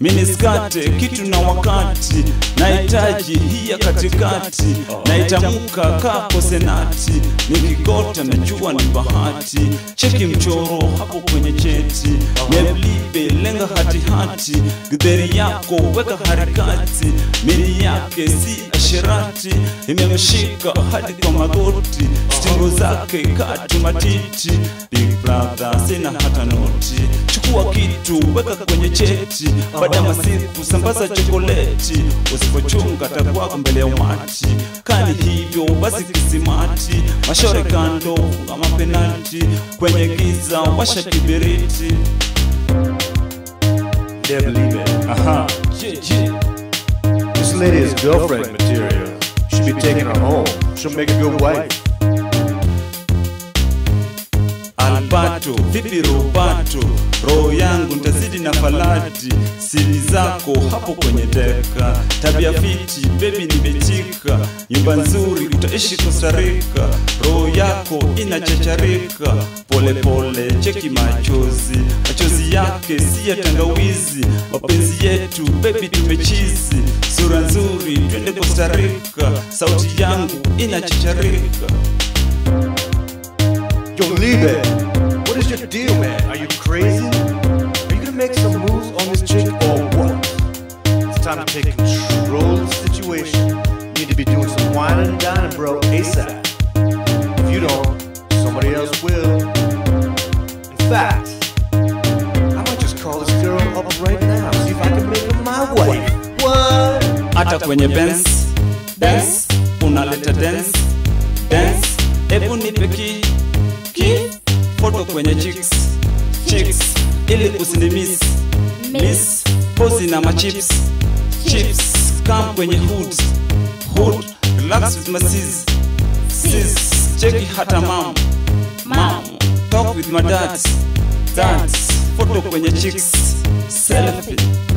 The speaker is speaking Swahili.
miniskate kitu na wakati nahitaji hii ya katikati naitamuka kapo senati nikigota najua ni bahati cheki mchoro hapo kwenye cheti meblibe lenga hatihati gidheri yako weka harikati mili yake si ashirati imemshika hadi kwa magoti stingo zake katu matiti big brother sina hata noti chukua kitu weka kwenye cheti baada ya masiku sambaza chokoleti usipochunga takwako mbele ya umati kani hivyo basi kisimati mashore kando funga mapenalti kwenye giza washa kibiriti Can't believe it. aha je, je. This lady is girlfriend material. Should be taking her home. She'll make a good wife. Albato, vipi Robato, roho yangu ntazidi na falati, siri zako hapo kwenye deka, tabia fiti, bebi nimechika, nyumba nzuri utaishi Costa Rica, roho yako inachacharika, pole pole cheki machozi, machozi yake si ya tangawizi, mapenzi yetu bebi tumechizi, sura nzuri twende Costa Rica, sauti yangu inachacharika. Yo, Liebe, what is your deal, man? Are you crazy? Are you gonna make some moves on this chick or what? It's time to take control of the situation. You need to be doing some whining and dining, bro, ASAP. If you don't, somebody else will. In fact, I might just call this girl up right now, see if I can make her my wife. What? hata kwenye Benz Benz unaleta dance dance, hebu nipe ki ki foto kwenye chicks chicks, ili usinimis miss pozi na machips chips, come kwenye hood hood, relax with my sis sis, cheki hata mam mam, talk with my dads dads, foto kwenye chicks selfie